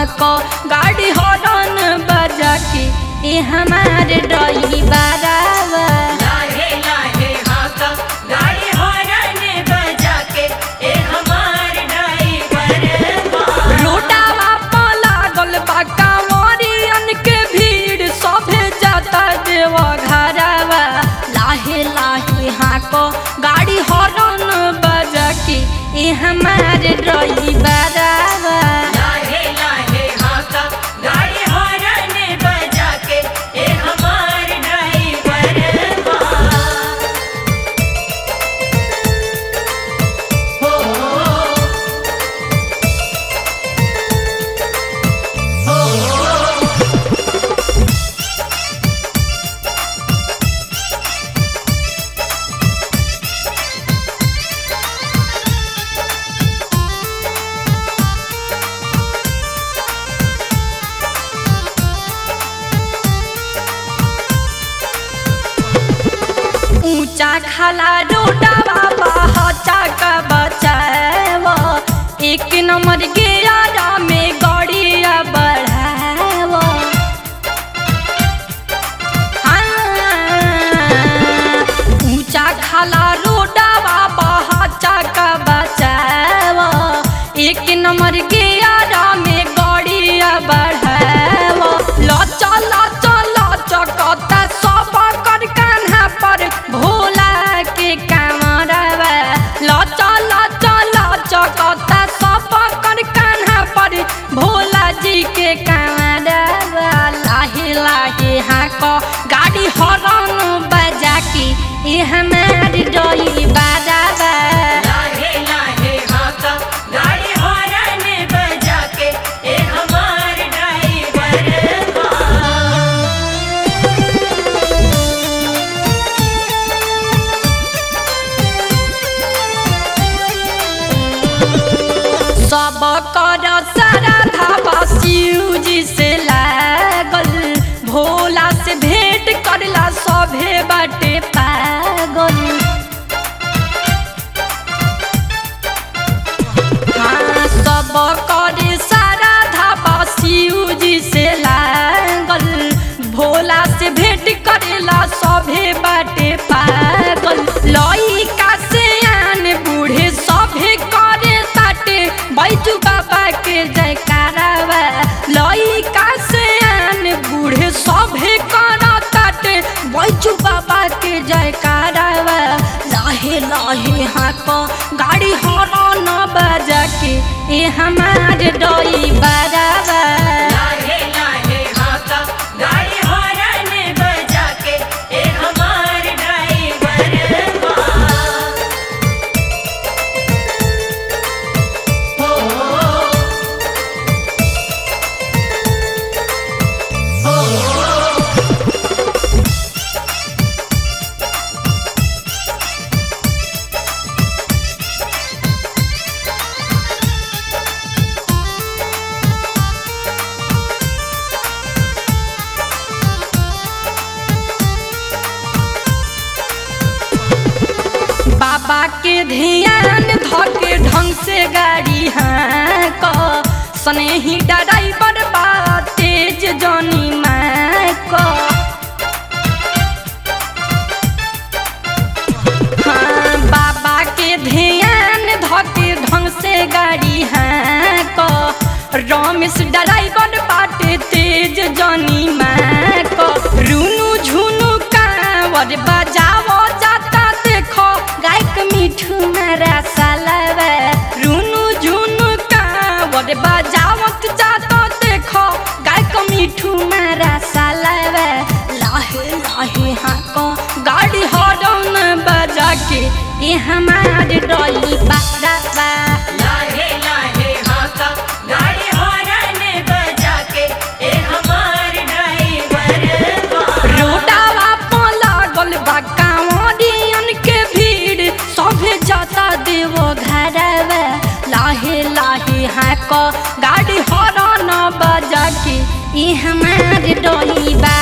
हाँको गाड़ी हॉर्न बजा के ए हमारे ड्राइवरवा लाहे लाहे हाका गाड़ी हॉर्न बजा के ए हमार ड्राइवर बा रोडावा प लागल बा कांवरियन के भीड़ सभे जाता देव घरवा लाहे लाहे हाँको गाड़ी हॉर्न बजा के ए हमारे ड्राइवरवा लाहे लाहे हाका गाड़ी हॉर्न बजा के ए हमार ड्राइवर बा हो ऊंचा खाला रोडावा बहचा का बचाव एक नंबर गेरा में गड़िया बढ़ाव हाँ, ऊंचा खाला रोडावा बहचा का बचाव एक नंबर गेरा में गड़िया बढ़ाव लचा लचा लचकता सब कर कान्हा पर भोला के कामरवा लचा लचा लचकता सब कर कान्हा पर भोला जी के कामरवा लाहे लाहे हाँक गाड़ी हॉर्न बजा के ए हमार डोली बाजावा लाहे लाहे हाका गाड़ी हॉर्न बजा के ए हमार ड्राइवर बा सब कर सारा धावा शिव जी से लागल भोला से भेंट करला सभे बाटे पागल हाँ सब कर सारा धावा शिव जी से लागल भोला से भेंट करेला सभे बाटे पागल लइका से आन बूढ़े सभे करे ताटे बैजू बाबा के जयकारावा लइका से आन बूढ़े सभे कर ताटे बैजू बाबा के जयकारावा लाहे लाहे हाँक गाड़ी हॉर्न बजा के ए हमारे डोई बरावा लाहे लाहे हाका गाड़ी हॉर्न बजा के ए हमार ड्राइवर बा हो बाबा के ध्यान धके ढंग से गाड़ी हाँक स्नेही ड्राइवर बा तेज जनी माक हाँ बाबा के ध्यान धके ढंग से गाड़ी हाँक रमेश ड्राइवर बाटे तेज जनी माक रुनु झुनु कांवर बजावो जाता देखो गायक मिठू मेरा सालवा रुनु झुनु कांवर बजावत जाता देखो गायक मिठू मेरा सालवा लाहे लाहे हाँको गाड़ी हॉर्न बजा के ये हमारे डोली बाबा लाहे लाहे हाका गाड़ी हॉर्न बजा के ए हमार ड्राइवर बा रोडावा प लागल बा कांवरियन के भीड़ सभे जाता देव घरवा लाहे लाहे हाँक गाड़ी हॉर्न बजा के ई हमार डोली बा